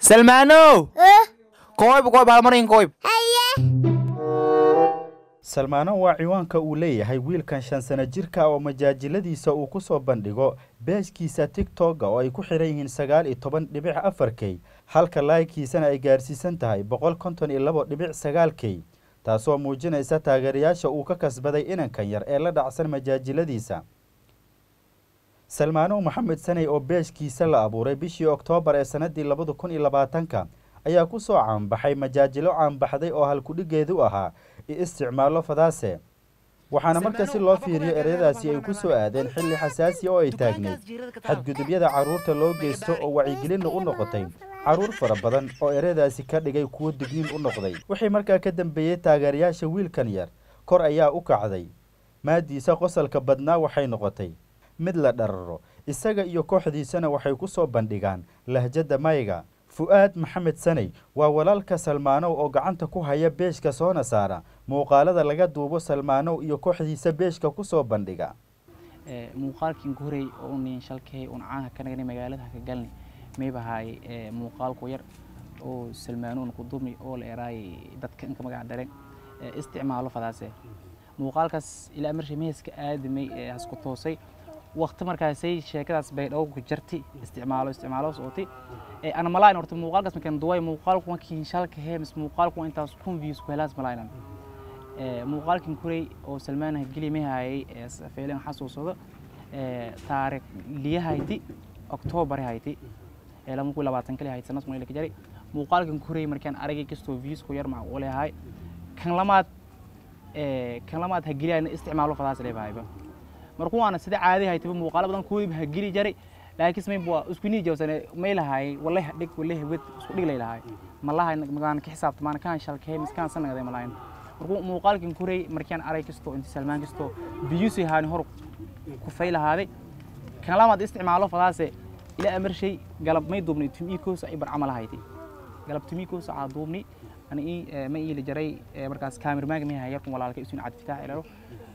salmaanow kooyb kooyb halmarin kooyb salmaano waa ciwaanka uu leeyahay wiilkan shan sano jirka oo majaajiladiisa uu ku soo bandhigo beejkiisa tigtogga oo ay ku xihan yihiin sagaal iyo toban dhibic afar key halka laaykiisana ay gaarsiisan tahay boqol konton iyo labo dhibic sagaal key taasoo muujinaysa taageerayaasha uu ka kasbaday inankan yar ee la dhacsan majaajiladiisa salmaano maxamed saney oo beejkiisa la abuuray bishii oktoobar ee sanadii labada kun iyo labaatanka ayaa ku soo caanbaxay majaajilo caanbaxday oo halkudhigeedu ahaa i isticmaalo fadaase waxaana marka si loo fiiriyo ereyadaasi ay ku soo aadeen xilli xasaasi oo ay taagneyd xadgudubyada carruurta loo geysto oo wacyigelinna u noqotay carruur fara badan oo ereyadaasi ka dhigay kuwo digniin u noqday wixii markaa ka dambeeyey taageerayaasha wiilkan yar kor ayaa u kacday maadiisa qosalka badnaa waxay noqotay mid la dhararo isaga iyo kooxdiisana waxay ku soo bandhigaan lahjadda mayga fu-aad maxamed saney waa walaalka salmaanow oo gacanta ku haya beeshka soona saara muuqaalada laga duubo salmaanow iyo kooxdiisa beeshka ku soo bandhiga muuqaalkii horey oo nin shalkay un caanka ka nagnay magaalada ka galnay maybahay muuqaalku yar oo salmaanoon ku dumi oo la eraay dadka inka magac dareen isticmaalo fadaase muuqaalkaas ilaa marshay meheska aadamay ee hasku toosay waqti markaasay sheekadaas bay dhow ku jarti isticmaalo isticmaalo sooti ee ana malayn horta muuqaalkaas markaan duway muuqaalku markii shalka heemis muuqaalku intaas kun views ku helaas malaynan ee muuqaalkan kuray oo salmaan hageli mahayay ee feelan xasuusado ee taariikh liyahayti oktoobar hayti ee lama ku labaatan kali hayti sanad markii la jari muuqaalkan kuray markaan aragay kastoo views ku yar macquul yahay kan lamaad ee kan lamaad hageliyayna isticmaalo fadaas leebahayba markuu waana sida caadi haytaba muuqaalo badan kuwadiiba ha geli jaray laakiin may waa isku nii jawsane may lahaay wallahi dhig wallahi wed isku dhig lay lahaay malahay magaan ka xisaabtamaan kaan shalkay miskaan sanagaday malayn markuu muuqaalkan kuray markaan arag kasto inti salmaan kasto biyusi haani hor ku fay lahaaday kan lamaad isticmaalo fadaase ila amarshay galab may duubnay tumii koosa ay barcamal hayti galab tumii koosa aa duubnay ana ii ma ii la jaray markaas kaamirmaanka may hayarkun walaalka isuun cad fitaax ilalo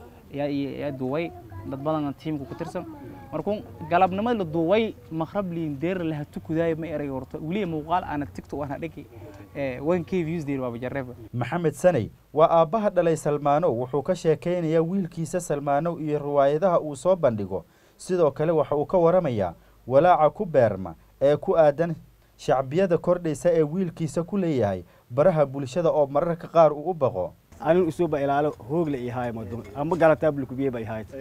yaa duway dad badan tiimka ku tirsan markuu galabnimada la duway maqrab liin deer laha tukudaay ma eray horta weliya muuqaal aana tigto ana dhigi one k views deer waa bajarreeba maxamed saney waa aabbaha dhalay salmaanow wuxuu ka sheekaynayaa wiilkiisa salmaanow iyo riwaayadaha uu soo bandhigo sidoo kale waxa uu ka waramayaa walaaca ku beerma ee ku aadan shacbiyada kordhaysa ee wiilkiisa ku leeyahay baraha bulshada oo mararka qaar uu u baqo anin usuba ilaalo hoogle ihaay mado amba galataa bulkubiye ba ihaay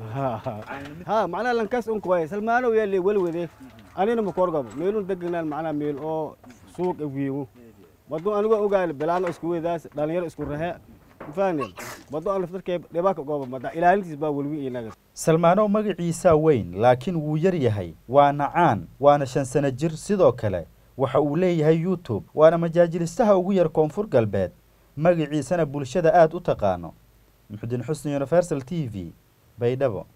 ha macnaha lankas un kuwaye salmaano yaale welwede anina makorgabo meelun deganaan macnaha meel oo suuq wiigu mado anigo ogaal bilaano isku wedaas dhalinyaro isku rahe mafahane mado an laftarkee dhibaaka gooba mada ilaalintiis baa welwi inaga salmaanow magaciisaa weyn laakiin wuu yar yahay waana caan waana shan sano jir sidoo kale waxa uu leeyahay youtube waana majaajilistaha ugu yar koonfur galbeed magaciisana bulshada aada u taqaano muxudiin xusni universal t v baydhabo